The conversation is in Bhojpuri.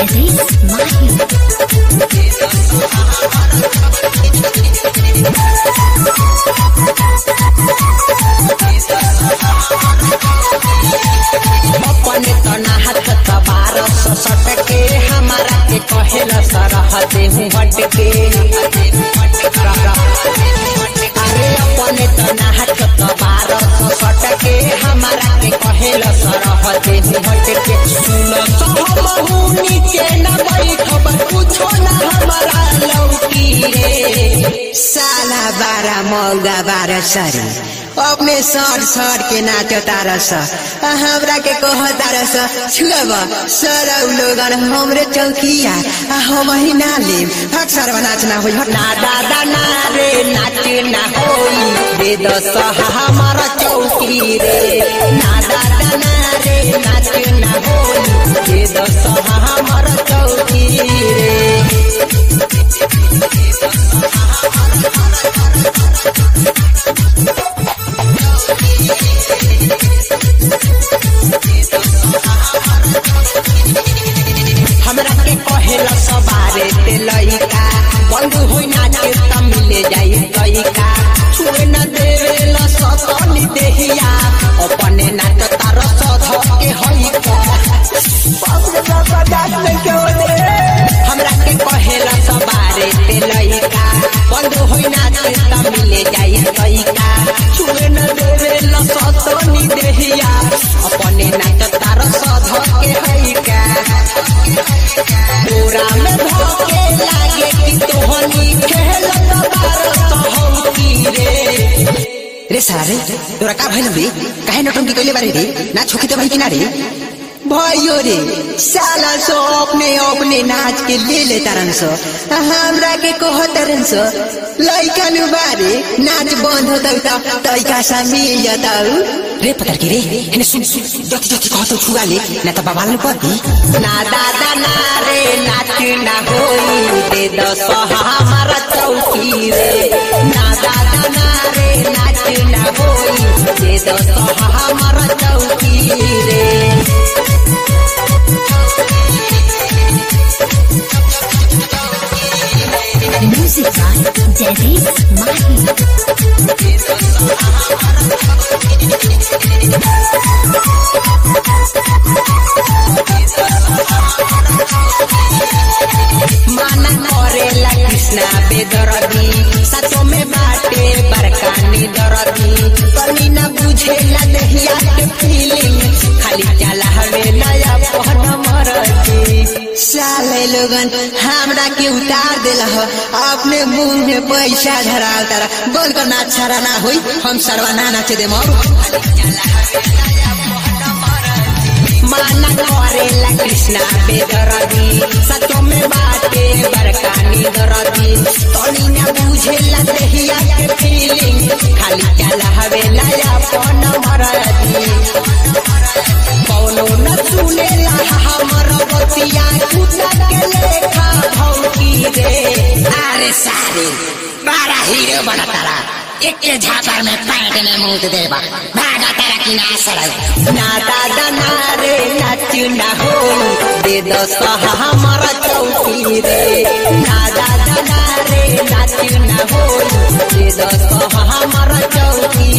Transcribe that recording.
जयदीप माही अपने तना हाथ तबार सट के हमारा के कहेल सरहते हूँ हट के अरे अपने तना हाथ तबार सट के हमारा के कहेल सरहते हूँ हट के सुन सहमहुनी के न बैठब कुछो न हमारा लौकी रे साला बारह मौगा बारह सरी अपने सर सर के नाचो तारस आ हमरा के कह तारस छुअब सर लोगन हमरे चौकिया आ हम ही ना लेम अक्सर नाच ना होई हट ना दादा ना रे नाच ना होई दे दस हमारा चौकी रे ना दादा ना रे नाच ना होई दे दस हमारा चौकी रे हमरा के कहेला सवारे ते लइका बंद होई नाचे त मिले जाई लइका छुए न देवेला सतनी देहिया अपने नाच तार सध के हई का हमरा के कहेला सवारे ते लइका बंद होई नाचे त मिले जाई लइका छुए न देवेला सतनी देहिया अपने नाच तार सध के हई का पूरा में धोके लागे कि तोहनी खेलत बारत हौकी रे रे साला रे तोरा का भइल बे काहे नटंकी कइले बारे रे ना छोकी तो भाई कि ना रे भयो रे साला सो अपने अपने नाच के ले ले तारन सो आ हमरा के कह तारन सो लइका नु बारे नाच बंद होतौ त तइका सा मिल जतौ रे पतर के रे हेने सुन सुन जति जति कहतौ छुआ ले ना त बाबाल न पदी ना दादा ना रे नाच ना होई दे दस हमारा चौकी रे ना दादा ना रे नाच ना होई दे दस हमारा चौकी रे म्यूजिक बाय जयदीप माही माना करेला कृष्णा बेदरदी सचो में बाटे बरकानी दरदी कनी न बुझेला दहिया के फीलिंग खाली चला हवे नया पहन मरदी साले लोगन हमरा के उतार देल ह अपने मुंह में पैसा धराल तारा बोल कर ना छरा ना होई हम सरवा ना नाचे दे मोर माना करेला कृष्णा बेदरदी सचो में बाटे बरकानी दरदी कनी न बुझेला दहिया के फीलिंग खाली चला हवे नया पहन मरदी कौनो न सुनेला हमर बतिया कुत्ता के लेखा भौकी रे अरे सारे बड़ा हीरो बना तारा एक के झापर में पैंट में मुंह देबा भागा तारा की ना सड़ल ना दादा ना रे नाच ना हो दे दस हमारा चौकी रे ना दादा ना रे नाच ना हो दे दस हमारा चौकी